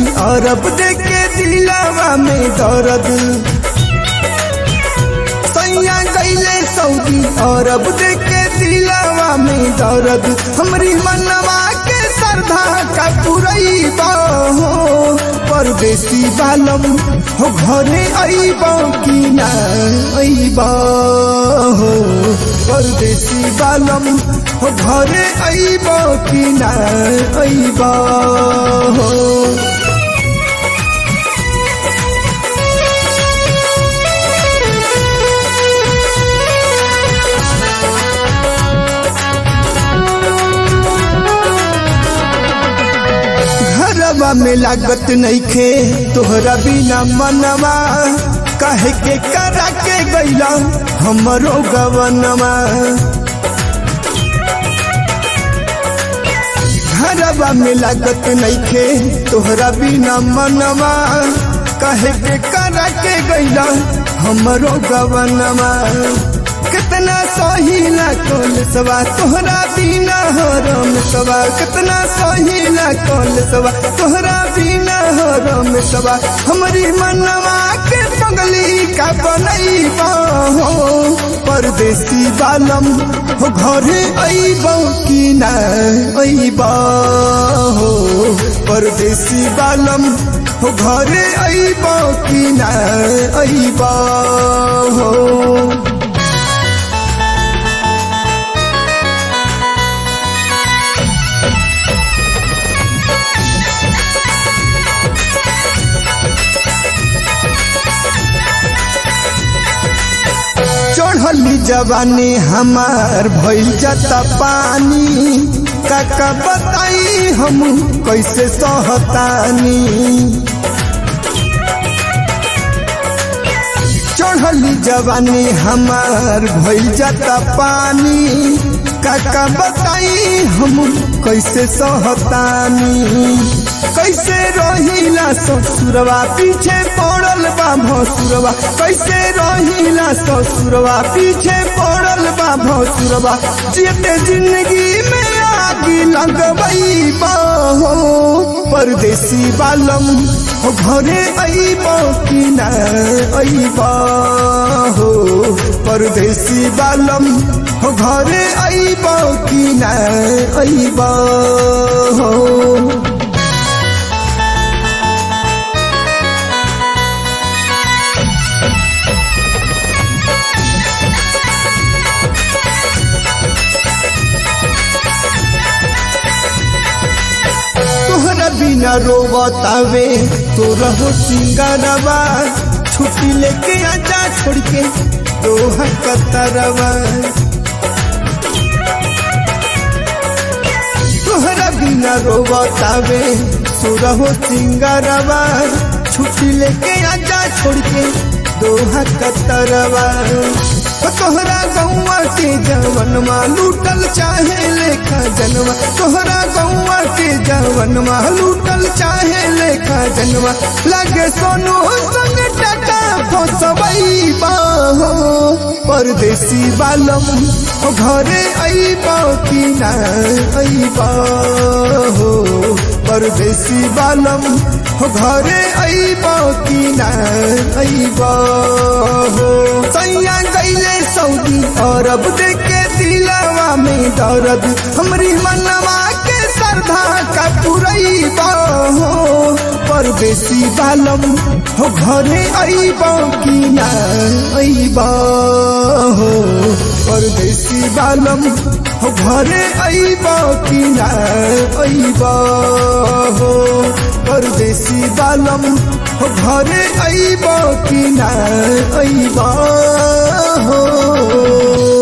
अरब देखे दिलावा में दर्द सैया गईले सऊदी अरब देखे दिलावा में दर्द हमरी मनवा के श्रद्धा का पुरई हो परदेसी बालम हो घरे अइब कि ना अइब हो परदेसी बालम हो घरे अइब कि ना अइब हो घरवा में लागत नइखे तोहरा बिना मनवा कहे के करा के गैला हमरो गवनवा घरवा में लागत नइखे तोहरा बिना मनवा कहे के करा के गैला हमरो गवनवा कितना सहीला कौल सवा तोहरा बिना हरम सवा कितना सहीला कौल सवा तोहरा बिना हरम सवा हमारी मनवा के पगली का बनई हो परदेसी बालम हो घरे अइब कि ना अइब हो परदेसी बालम हो घरे अइब कि ना अइब हो चढ़ली जवानी हमार भइल जाता पानी काका बताई हम कैसे सहतानी चढ़ली जवानी हमार भइल जाता पानी काका बताई हम कैसे सहतानी कैसे रहिला ससुरवा पीछे पड़ल बा भसुरवा कैसे रहिला ससुरवा पीछे पड़ल बा भसुरवा जियते जिंदगी में आगी लगबई हो परदेसी बालम हो घरे अइब कि ना अइब हो परदेसी बालम हो घरे अइब कि ना अइब हो तोहरा बिना रोवतावे तो रहो सिंगारवा छुट्टी लेके आजा छोड़ के दोहा कतरवा तोहरा बिना रोवतावे तो रहो सिंगारवा छुट्टी लेके आजा छोड़ के दोहा कतरवा तोहरा गौवा के जवनमा लूटल चाहे लेखा जनवा तोहरा गौवा के जवनमा लूटल चाहे लेखा जनवा लगे सोनू संग टटा फसबई हो परदेसी बालम हो घरे अइब कि ना अइब हो परदेसी बालम हो घरे अइब कि ना अइब हो सैया गईले सऊदी अरब देखे दिलावा में दर्द हमरी मनवा के श्रद्धा का पुरई हो परदेसी बालम हो घरे अइब कि ना अइब हो परदेसी बालम हो घरे अइब कि ना अइब हो परदेसी बालम हो घरे अइब कि ना अइब हो